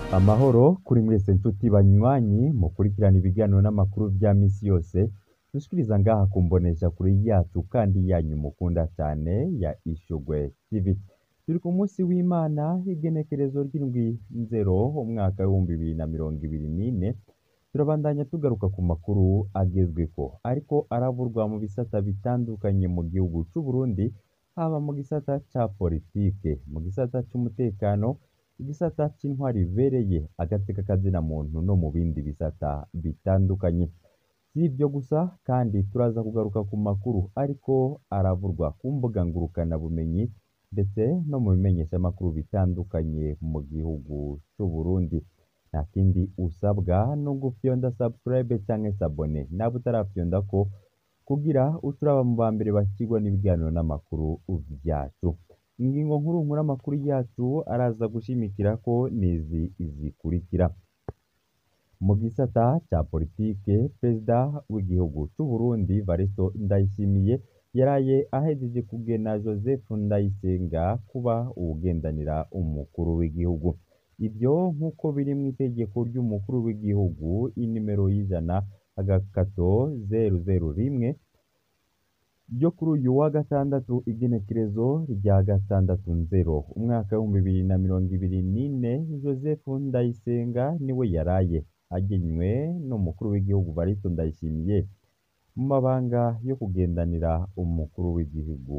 Amahoro kuri mwese nshuti banywanyi mukurikirana ibiganiro n'amakuru vya misi yose dushikiriza ngaha ku mboneshakure yacu kandi yanyu mukunda cane ya Ishurwe TV. Turi ku munsi w'Imana igenekerezo ry'indwi nzero umwaka w'ibihumbi bibiri na mirongo ibiri n'ine turabandanya tugaruka ku makuru agezweko ariko aravurwa mu bisata bitandukanye mu gihugu c'Uburundi haba mu gisata ca politike, mu gisata c'umutekano, igisata c'intwari ibereye, agateka kazina muntu no mu bindi bisata bitandukanye. Si ivyo gusa kandi turaza kugaruka ku makuru ariko aravurwa ku mbuga ngurukanabumenyi ndetse no mu bimenyeshamakuru bitandukanye mu gihugu c'Uburundi. Nta kindi usabwa no gufyonda subscribe canke s'abone nawe utarafyondako kugira uce uraba mu bambere bakirwa n'ibiganiro n'amakuru vyacu. Ingingo nkuru nkuru amakuru yacu araza gushimikirako nizi zikurikira: mu gisata ca politike, perezida w'igihugu c'Uburundi Varisito Ndayishimiye yaraye ahejeje kugena Joseph Ndayisenga kuba uwugendanira umukuru w'igihugu. Ivyo nk'uko biri mw'itegeko ry'umukuru w'igihugu inimero y'ijana agakato zeru zeru rimwe ryo kuri uyu wa gatandatu igenekerezo rya gatandatu nzero umwaka w'ibihumbi bibiri na mirongo ibiri n'ine, Joseph Ndayisenga niwe yaraye agenywe n'umukuru w'igihugu Varisito Ndayishimiye mu mabanga yo kugendanira umukuru w'igihugu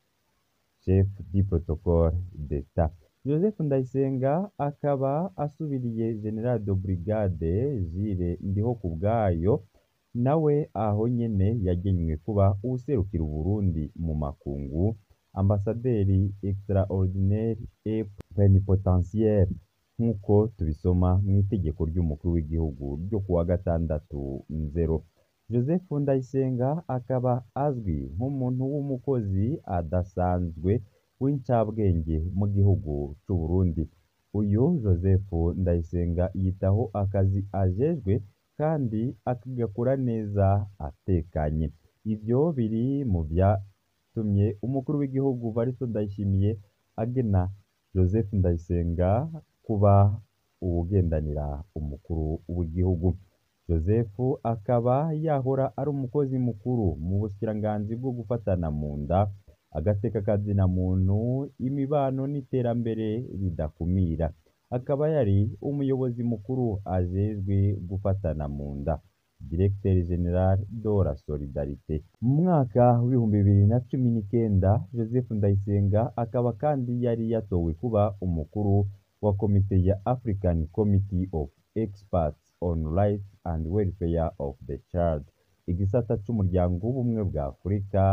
chef du protocole d'etat. Joseph Ndayisenga akaba asubiriye General de Brigade Jules Ndihokubwayo nawe aho nyene yagenywe kuba uwuserukira Uburundi mu makungu ambasaderi extraordinaire et plenipotentiaire nk'uko tubisoma mw'itegeko ry'umukuru w'igihugu ryo kuwa gatandatu nzero. Joseph Ndayisenga akaba azwi nk'umuntu w'umukozi adasanzwe w'incabwenge mu gihugu c'Uburundi. Uyu Joseph Ndayisenga yitaho akazi ajejwe kandi akagakora neza atekanye. Ivyo biri mu vyatumye umukuru w'igihugu Varisito Ndayishimiye agena Joseph Ndayisenga kuba uwugendanira umukuru w'igihugu. Joseph akaba yahora ari umukozi mukuru mu bushikiranganji bwo gufatana mu nda, agateka kazina muntu, imibano n'iterambere ridakumira. Akaba yari umuyobozi mukuru ajejwe gufatana mu nda Directeur General de la Solidarité. Mu mwaka w'ibihumbi bibiri na cumi n'ikenda, Joseph Ndayisenga akaba kandi yari yatowe kuba umukuru wa komite ya African Committee of Experts on Rights and Welfare of the Child, igisata c'umuryango w'ubumwe bwa Afurika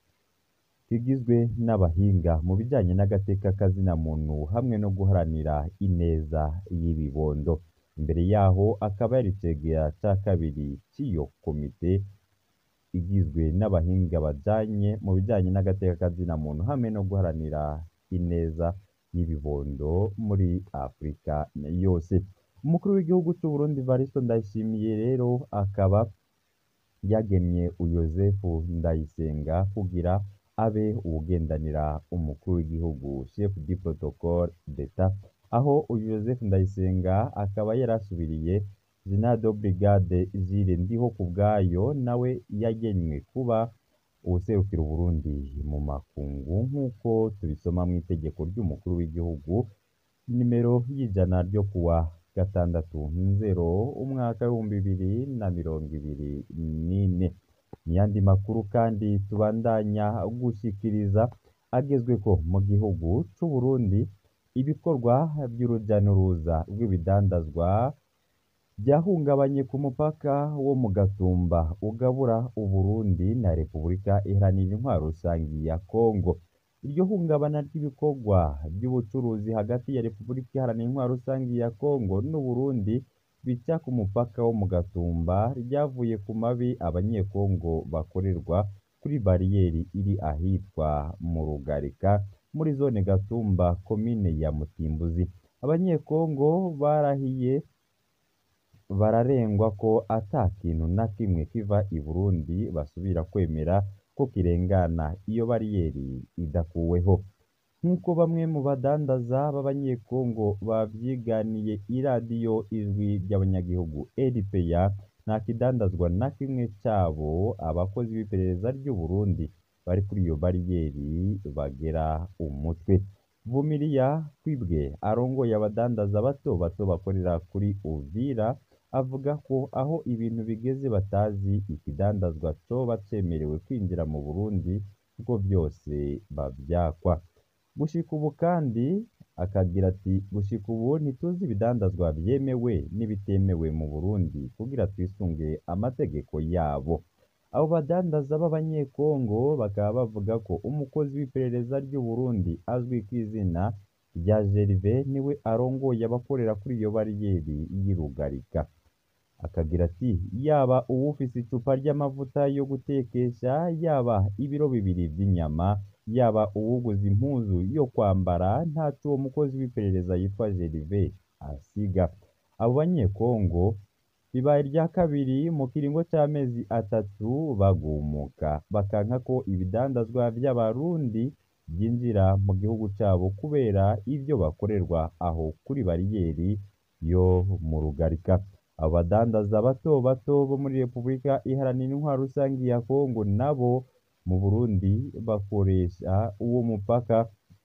kigizwe n'abahinga mu bijanye n'agateka kazina muntu hamwe no guharanira ineza y'ibibondo. Imbere yaho akaba yari icegera ca kabiri c'iyo komite igizwe n'abahinga bajanye mu bijanye n'agateka kazina muntu hamwe no guharanira ineza y'ibibondo muri Afurika yose. Umukuru w'igihugu c'Uburundi Varisito Ndayishimiye rero akaba yagenye Joseph Ndayisenga kugira abe uwugendanira umukuru w'igihugu chef du protocole d'etat, aho uyu Joseph Ndayisenga akaba yarasubiriye General de Brigade Jules Ndihokubwayo nawe yagenywe kuba uwuserukira Uburundi mu makungu nk'uko tubisoma mw'itegeko ry'umukuru w'igihugu nimero y'ijana ryo kuwa gatandatu nzero umwaka w'ibihumbi bibiri na mirongo ibiri n'ine. Mu yandi makuru kandi tubandanya gushikiriza agezweko mu gihugu c'Uburundi, ibikorwa vy'uruja n'uruza rw'ibidandazwa vyahungabanye ku mupaka wo mu Gatumba ugabura Uburundi na Repubulika Iharanira Intwaro Rusangi ya Kongo. Iryo hungabana ry'ibikorwa vy'ubucuruzi hagati ya Repubulika Iharanira Intwaro Rusangi ya Kongo n'Uburundi bica ku mupaka wo mu Gatumba ryavuye ku mabi abanyekongo bakorerwa kuri bariyeri iri ahitwa mu Rugarika muri zone Gatumba komine ya Mutimbuzi. Abanyekongo barahiye bararengwa ko ata kintu na kimwe kiva i Burundi basubira kwemera ko kirengana iyo bariyeri idakuweho. nk'uko bamwe mu badandaza b'abanyekongo bavyiganiye iradiyo ijwi ry'abanyagihugu RPA nta kidandazwa na kimwe cabo abakozi b'iperereza ry'u Burundi bari kuri iyo bariyeri bagera umutwe Vumiriya Kwibwe arongoye abadandaza bato bato bakorera kuri Uvira avuga ko aho ibintu bigeze batazi ikidandazwa coba cemerewe kwinjira mu Burundi kuko vyose bavyakwa gushika ubu kandi akagira ati gushika ubu ntituzi ibidandazwa vyemewe n'ibitemewe mu Burundi kugira twisunge amategeko yabo abo badandaza b'abanyekongo bakaba bavuga ko umukozi w'iperereza ry'u Burundi azwi kw'izina rya Gervais niwe arongoye abakorera kuri iyo bariyeri y'irugarika akagira ati yaba uwufise icupa ry'amavuta yo gutekesha yaba ibiro bibiri vy'inyama yaba uwuguze impuzu yo kwambara ntaco uwo mukozi w'iperereza yitwa Gervais asiga abo banyekongo bibaye irya kabiri mu kiringo c'amezi atatu bagumuka bakanka ko ibidandazwa vy'abarundi vyinjira mu gihugu cabo kubera ivyo bakorerwa aho kuri bariyeri yo mu rugarika abo badandaza bato bato bo muri Repubulika Iharanira Intwaro Rusangi ya Kongo nabo mu Burundi bakoresha uwo mupaka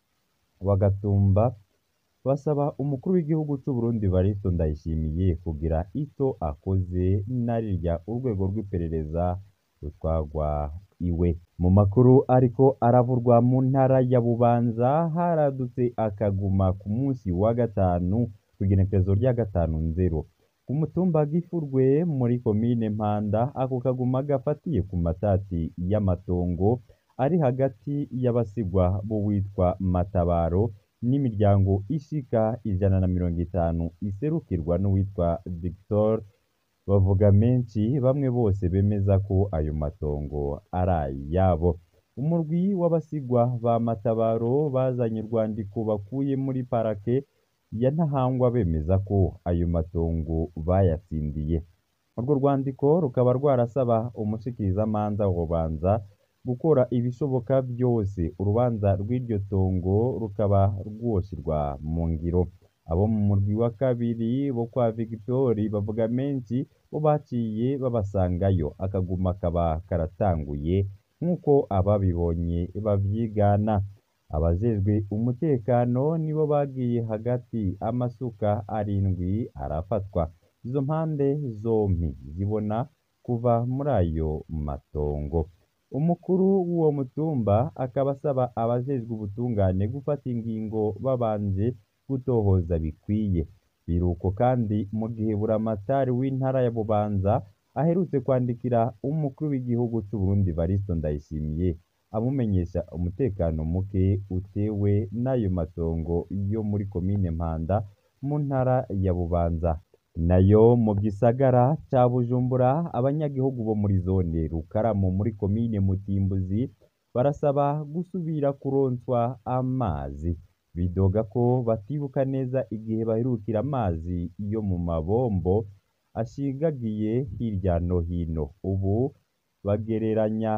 wa Gatumba basaba umukuru w'igihugu c'u Burundi Evariste Ndayishimiye kugira ico akoze narirya urwego rw'iperereza rutwagwa iwe mu makuru ariko aravurwa mu ntara ya Bubanza haradutse akaguma ku munsi wa gatanu kw'igenekerezo rya gatanu nzero ku mutumba Gifurwe muri komine Mpanda ako kaguma gafatiye ku matati y'amatongo ari hagati y'abasigwa b'uwitwa Matabaro n'imiryango ishika ijana na mirongo itanu iserukirwa n'uwitwa Victor bavuga menshi bamwe bose bemeza ko ayo matongo ari ayabo umurwi w'abasigwa ba Matabaro bazanye urwandiko bakuye muri parake ya Ntahangwa bemeza ko ayo matongo bayatsindiye urwo rwandiko rukaba rwarasaba umushikirizamanza Rubanza gukora ibishoboka byose urubanza rw'iryo tongo rukaba rwoshirwa mu ngiro abo mu murwi wa kabiri bo kwa Victori bavuga menshi bo baciye babasangayo akaguma kaba karatanguye nk'uko ababibonye bavyigana abajejwe umutekano nibo bagiye hagati amasuka arindwi arafatwa izo mpande zompi zibona kuva muri ayo matongo umukuru w'uwo mutumba akaba asaba abajejwe ubutungane gufata ingingo babanje gutohoza bikwiye biruko kandi mu gihe buramatari w'intara ya Bubanza aherutse kwandikira umukuru w'igihugu c'u Burundi Evariste Ndayishimiye amumenyesha umutekano muke utewe n'ayo matongo yo muri komine Mpanda mu ntara ya Bubanza nayo mu gisagara ca Bujumbura abanyagihugu bo muri zone Rukaramu muri komine Mutimbuzi barasaba gusubira kuronswa amazi bidoga ko batibuka neza igihe baherukira amazi yo mu mabombo ashigagiye hirya no hino ubu bagereranya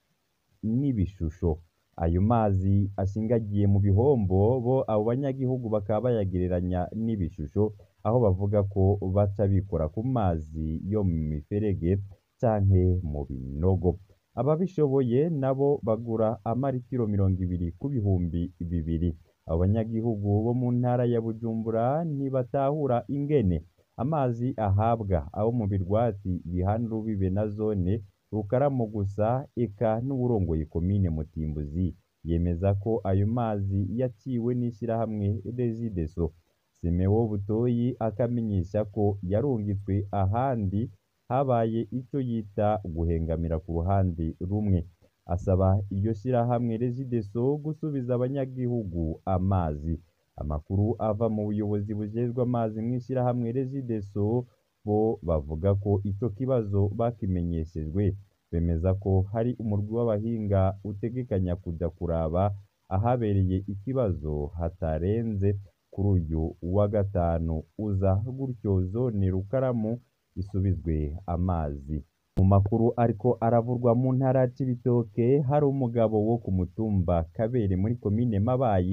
n'ibishusho ayo mazi ashingagiye mu bihombo bo abo banyagihugu bakaba bayagereranya n'ibishusho aho bavuga ko baca bikora ku mazi yo mu miferege canke mu binogo ababishoboye nabo bagura amaritiro mirongo ibiri ku bihumbi bibiri abo banyagihugu bo mu ntara ya Bujumbura ntibatahura ingene amazi ahabwa abo mu birwati bihana urubibe na zone Rukaramu gusa eka n'uwurongoye komine Mutimbuzi yemeza ko ayo mazi yaciwe n'ishirahamwe Regideso Simewo Butoyi akamenyesha ko yarungitswe ahandi habaye ico yita guhengamira ku ruhande rumwe asaba iryo shirahamwe Regideso gusubiza abanyagihugu amazi amakuru ava mu buyobozi bujejwe amazi mw'ishirahamwe Regideso bo bavuga ko ico kibazo bakimenyeshejwe bemeza ko hari umurwi w'abahinga utegekanya kuja kuraba ahabereye ikibazo hatarenze kuri uyu wa gatanu uza gutyo zone Rukaramu isubizwe amazi mu makuru ariko aravurwa mu ntara ya Cibitoke hari umugabo wo ku mutumba Kabere muri komine Mabayi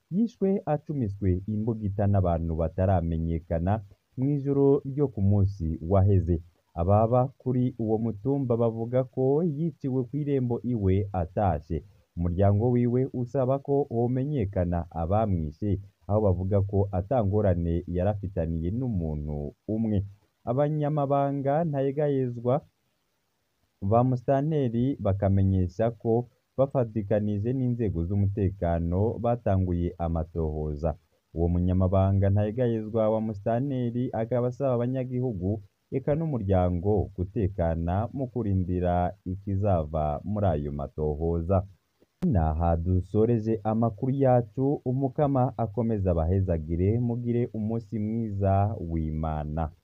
yishwe acumiswe imbugita n'abantu bataramenyekana mw'ijoro ryo ku munsi waheze ababa kuri uwo mutumba bavuga ko yiciwe kw'irembo iwe atashe umuryango wiwe usaba ko homenyekana abamwishe aho bavuga ko atangorane yarafitaniye n'umuntu umwe abanyamabanga ntayegayezwa ba musitanteri bakamenyesha ko bafatikanije n'inzego z'umutekano batanguye amatohoza uwo munyamabanga ntayegayezwa wa musitanteri akaba asaba abanyagihugu eka n'umuryango gutekana mu kurindira ikizava muri ayo matohoza naha dusoreje amakuru yacu umukama akomeza abahezagire mugire umunsi mwiza w'imana